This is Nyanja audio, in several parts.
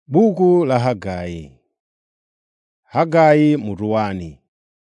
Buku la Hagai. Hagai mutu wani.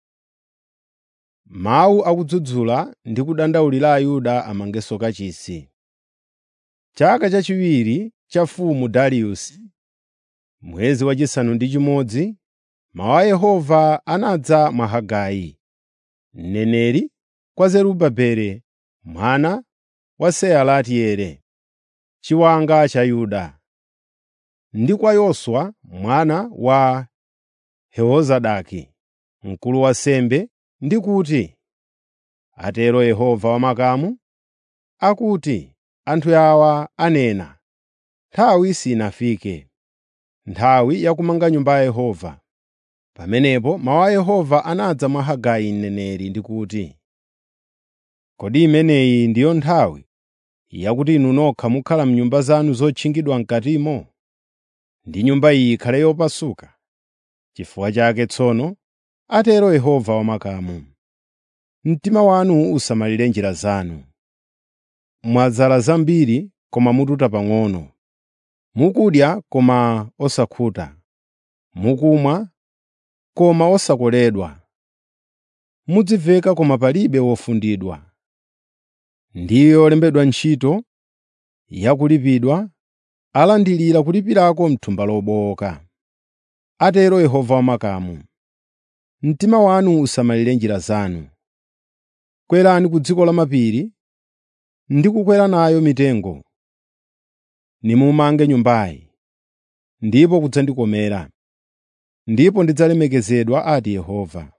Mawu akudzudzula ndi kudandaulira Ayuda amangenso kachisi. Chaka chachiwiri cha mfumu Dariyusi, mwezi wachisanu ndi chimodzi, mawu a Yehova anadza mwa Hagai, mneneri kwa Zerubabeli mwana wa Sealatieli, chiwanga cha Yuda, ndi kwa Yoswa mwana wa Yehozadaki, mkulu wa ansembe, ndi kuti, “Atero Yehova Wamakamu, akuti anthu awa anena, nthawi sinafike, nthawi yakumanga Nyumba ya Yehova.” Pamenepo mawu a Yehova anadza mwa Hagai mneneri ndi kuti, “Kodi imeneyi ndiyo nthawi yakuti inu nokha mukhala m'nyumba zanu zotchingidwa m'katimo, ndi Nyumba iyi ikhale yopasuka? N'chifukwa chake tsono, atero Yehova Wamakamu, mtima wanu usamalire njira zanu. Mwadzala zambiri koma mututa pang'ono, mukudya koma osakhuta, mukumwa koma osakoledwa, mudziveka koma palibe wofundidwa. Ndiyo olembedwa ntchito yakulipidwa, alandirira kulipirako m'thumba lobowoka. Atero Yehova Wamakamu, mtima wanu usamalire njira zanu. Kwerani ku dziko lamapiri ndi kukwera nayo mitengo, nimumange Nyumbayi, ndipo kudzandikomera, ndipo ndidzalemekezedwa, ati Yehova.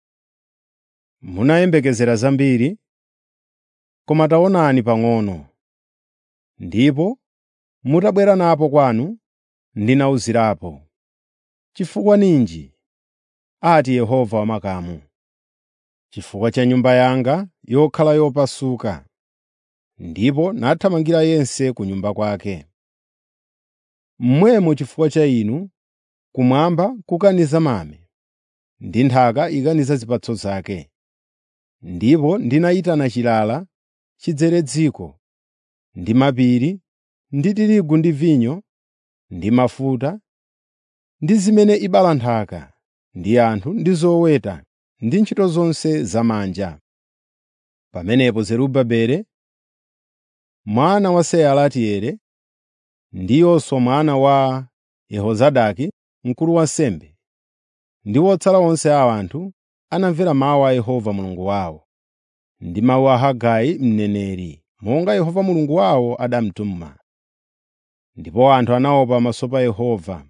Munayembekezera zambiri, koma taonani pang'ono, ndipo mutabwera napo kwanu, ndinawuzirapo. Chifukwa ninji, ati Yehova Wamakamu? Chifukwa cha Nyumba yanga yokhala yopasuka, ndipo nathamangira yense ku nyumba kwake. Momwemo chifukwa cha inu, kumwamba kukaniza mame, ndi nthaka ikaniza zipatso zake. Ndipo ndinayitana chilala chidzere dziko, ndi mapiri, ndi tirigu ndi vinyo, ndi mafuta, ndi zimene ibala nthaka, ndi anthu ndi zoweta, ndi ntchito zonse zamanja. Pamenepo Zerubabeli mwana wa Sealatieli ndi Yoswa mwana wa Yehozadaki, mkulu wa ansembe, ndi otsala onse a anthu anamvera mawu a Yehova Mulungu wawo, ndi mawu a Hagai mneneri, monga Yehova Mulungu wawo adamutuma. Ndipo anthu anaopa pamaso pa Yehova.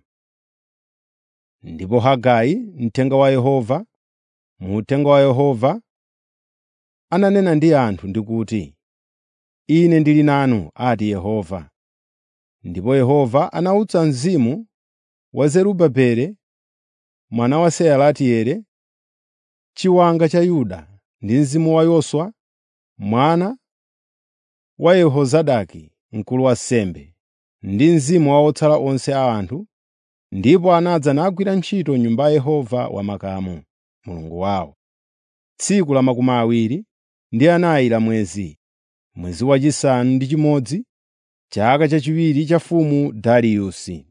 Ndipo Hagai, mthenga wa Yehova, mu uthenga wa Yehova, ananena ndi anthu ndi kuti, “Ine ndili nanu,” ati Yehova. Ndipo Yehova anawutsa mzimu wa Zerubabeli mwana wa Sealatieli, chiwanga cha Yuda, ndi mzimu wa Yoswa mwana wa Yehozadaki, mkulu wa ansembe, ndi mzimu wa otsala onse a anthu, ndipo anadza nagwira ntchito m'Nyumba ya Yehova Wamakamu, Mulungu wawo, tsiku la makumi awiri ndi anayi la mwezi, mwezi wachisanu ndi chimodzi, chaka chachiwiri cha mfumu Dariyusi.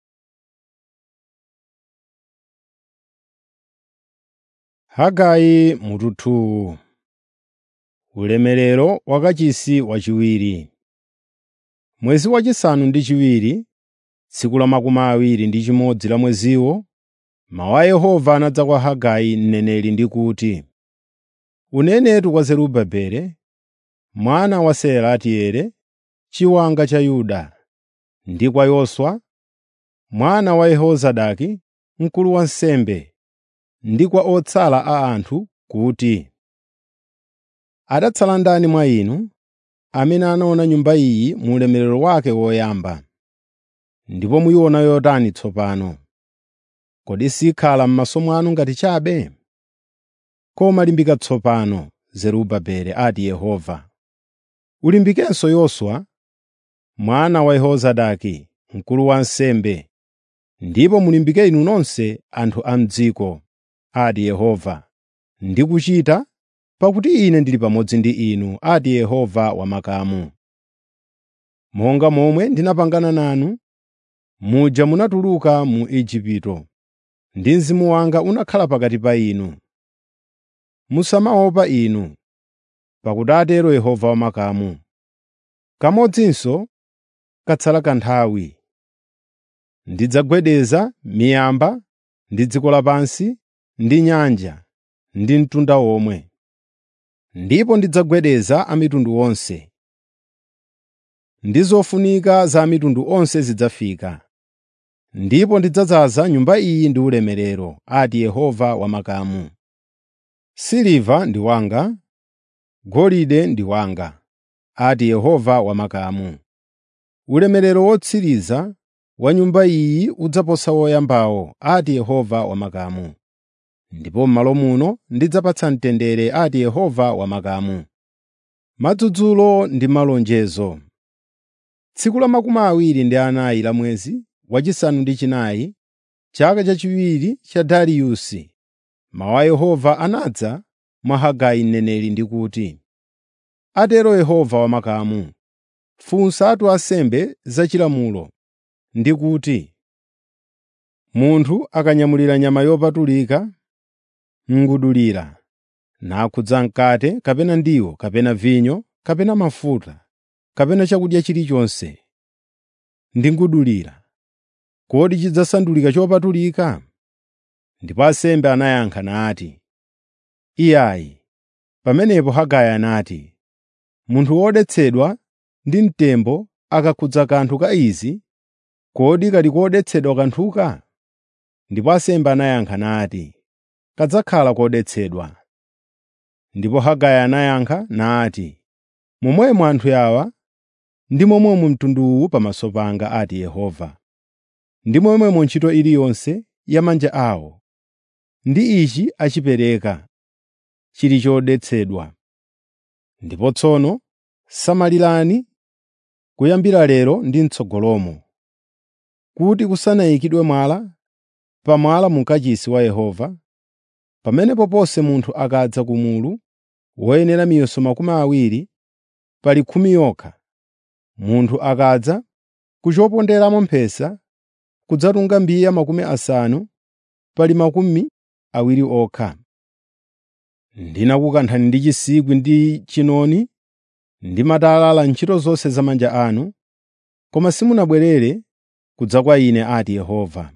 Hagai mutu Ulemerero wa kachisi wachiwiri. Mwezi wachisanu ndi chiwiri, tsiku la makumi awiri ndi chimodzi la mweziwo, mawu a Yehova anadza kwa Hagai mneneri ndi kuti, “Unenetu kwa Zerubabeli mwana wa Sealatieli, chiwanga cha Yuda, ndi kwa Yoswa mwana wa Yehozadaki, mkulu wa ansembe, ndi kwa otsala a anthu kuti, “Adatsala ndani mwa inu amene anaona Nyumba iyi mu ulemerero wake woyamba? Ndipo muyiona yotani tsopano? Kodi sikhala m'maso mwanu ngati chabe? Koma limbika tsopano, Zerubabeli,” ati Yehova. “Ulimbikenso Yoswa mwana wa Yehozadaki, mkulu wa ansembe, ndipo mulimbike inu nonse anthu a m'dziko,” ati Yehova, “ndi kuchita pakuti Ine ndili pamodzi ndi inu,” ati Yehova Wamakamu. “Monga momwe ndinapangana nanu muja munatuluka mu Igupto, ndi Mzimu wanga unakhala pakati pa inu. Musamaopa inu, pakuti atero Yehova wamakamu. Kamodzinso katsala kanthawi. Ndidzagwedeza miyamba ndi dziko lapansi ndi nyanja ndi mtunda womwe. Ndipo ndidzagwedeza a mitundu onse. Ndi zofunika za a mitundu onse zidzafika. Ndipo ndidzadzaza nyumba iyi ndi ulemerero, ati Yehova wamakamu. Siliva ndi wanga, golide ndi wanga, ati Yehova wamakamu. Ulemerero wotsiriza wa nyumba iyi udzaposa woyambawo, ati Yehova wamakamu. Ndipo m'malo muno ndidzapatsa mtendere, ati Yehova wamakamu. Madzulo ndi malonjezo. Tsiku la makumi awiri ndi anayi la mwezi wachisanu ndi chinayi, chaka chachiwiri cha Dariyusi, mawu a Yehova anadza mwa Hagai mneneri ndi kuti, “Atero Yehova wamakamu, funsatu ansembe zachilamulo ndi kuti, ‘Munthu akanyamulira nyama yopatulika n'ngudulira, nakhudza mkate kapena ndiwo kapena vinyo kapena mafuta kapena chakudya chilichonse ndi ngudulira, kodi chidzasandulika chopatulika?’ ” Ndipo ansembe anayankha nati, “Iyayi.” Pamenepo Hagai anati, “Munthu wodetsedwa ndi mtembo akakhudza kanthu ka izi, kodi kali kodetsedwa kanthuka?” Ndipo ansembe anayankha nati, “Kadzakhala kodetsedwa.” Ndipo Hagai anayankha nati, “Momwemo anthu awa ndi momwemo mtundu uwu pamaso panga,” ati Yehova. “Ndi momwemo ntchito iliyonse ya manja awo, ndi ichi achipereka, chili chodetsedwa. Ndipo tsono samalirani kuyambira lero ndi m'tsogolomo, kuti kusanayikidwe mwala pa mwala mu kachisi wa Yehova, pamenepo ponse munthu akadza ku mulu woyenera miyeso makumi awiri pali khumi yokha, munthu akadza ku choponderamo mphesa kudzatunga mbiya makumi asanu pali makumi awiri okha. Ndinakukanthani ndi chinsikwi ndi chinoni ndi matalala ntchito zonse za manja anu, koma simunabwerere kudza kwa Ine, ati Yehova.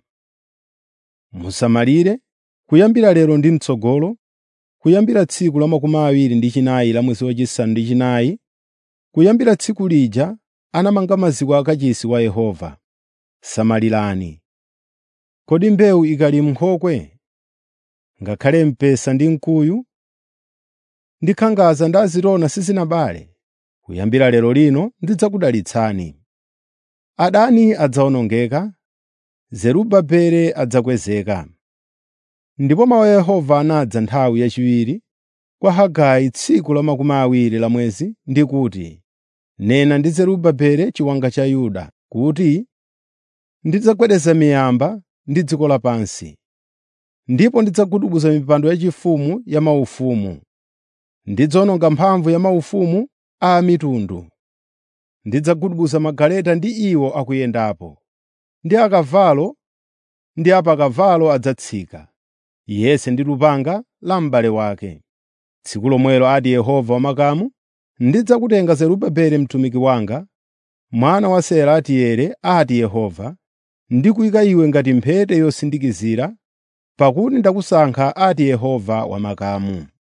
Musamalire kuyambira lero ndi m'tsogolo, kuyambira tsiku la makumi awiri ndi chinayi la mwezi wachisanu ndi chinayi, kuyambira tsiku lija anamanga maziko a kachisi wa Yehova. Samalirani. Kodi mbewu ikali m'nkhokwe, ngakhale mpesa ndi mkuyu, ndi khangaza ndi azirona sizinabale, kuyambira lero lino ndidzakudalitsani. Adani adzawonongeka, Zerubabeli adzakwezeka. Ndipo mawu a Yehova anadza nthawi yachiwiri kwa Hagai tsiku la makumi awiri la mwezi ndi kuti, “Nena ndi Zerubabeli chiwanga cha Yuda kuti, ndidzagwedeza miyamba ndi dziko lapansi, ndipo ndidzagubuduza mipando yachifumu ya maufumu, ndidzawononga mphamvu ya maufumu a mitundu. Ndidzagubuduza magaleta ndi iwo akuyendapo, ndi akavalo ndi apakavalo adzatsika, yense ndi lupanga la m'bale wake. Tsiku lomwelo, ati Yehova wamakamu, ndidzakutenga Zerubabeli mtumiki wanga, mwana wa Sealatieli, ati Yehova, ndi kuyika iwe ngati mphete yosindikizira, pakuti ndakusankha, ati Yehova wamakamu.